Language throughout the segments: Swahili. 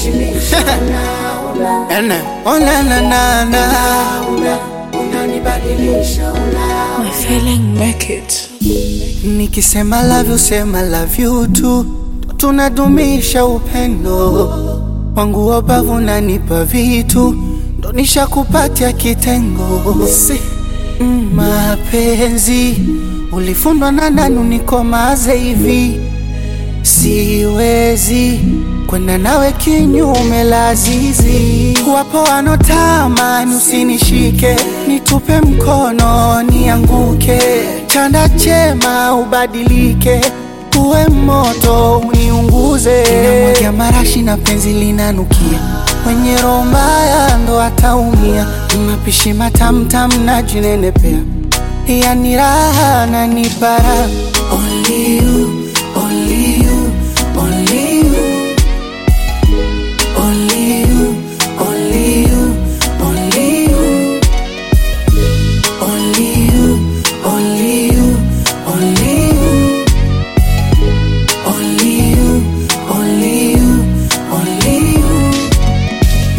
unaniheshimisha una, una, Ene, oh na na na na. una, unanibadilisha una, My feeling make it. Nikisema love you, sema love you tu, tunadumisha upendo wangu wabavu, nanipa vitu ndo nishakupatia kitengo si. mm, mapenzi ulifundwa na nani unikomaze hivi siwezi kwenda nawe kinyume la zizi. Wapo wanotamani usinishike, nitupe mkono nianguke, chanda chema ubadilike, uwe moto uniunguze. Namwagia marashi na penzi linanukia, mwenye roho mbaya ndo ataumia. Mapishi matamtam na jinenepea, yani raha na nipara Only you, only you, only you. Only you, only you, only you. Only you, only you, only you. Only you, only you, only you.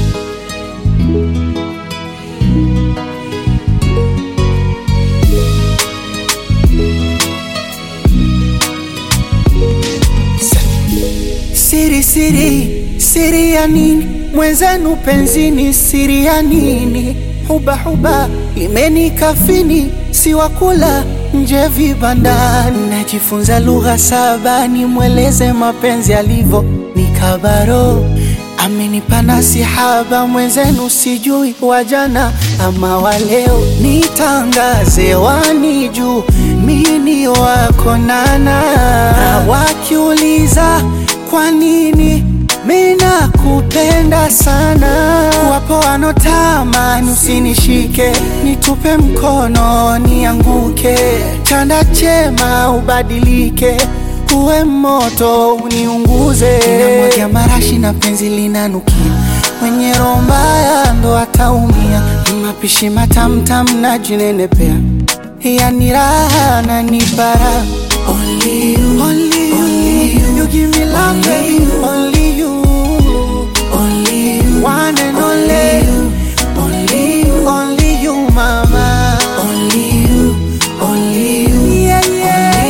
Siri, siri, siri ya nini? Mwenzenu penzini, siri ya nini? Huba, huba, limeni kafini, si wakula nje vibandani. Najifunza lugha saba, nimweleze mapenzi alivyo, ni kabaro amenipa nasihaba, mwenzenu sijui wajana ama waleo, nitangaze wani juu mini wako nana, na wakiuliza kwa nini mina kupenda sana, wapo wanotamani usinishike, nitupe mkono nianguke, chanda chema ubadilike uwe moto uniunguze. Namwagia marashi na penzi linanukia, mwenye roho mbaya ndo ataumia. Mapishi matamtam na jinenepea, yani raha na nipara. Only you, only you, only you, you give me love, baby. Only you, only you, one and only you, only you, only you, mama. Only you, only you, yeah, yeah,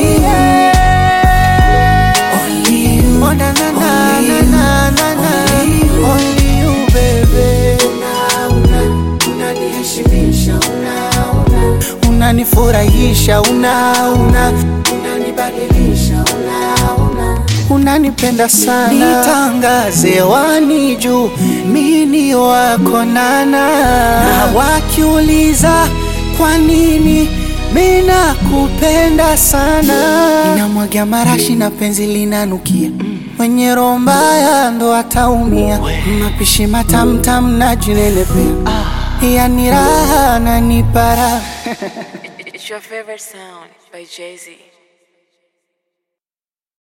yeah. Only you, oh na na na na na na na. Only you, baby. una, unaniheshimisha una, una, Unanifurahisha, una una unanibadilisha una, una, unanipenda sana, nitangaze wani juu mini wako nana, na wakiuliza kwa nini mina kupenda sana, ninamwagia marashi na penzi linanukia mwenye roho mbaya ndo ataumia, mapishi matamtam na jinenepea, yani raha na nipara It's your favorite sound by Jay Z.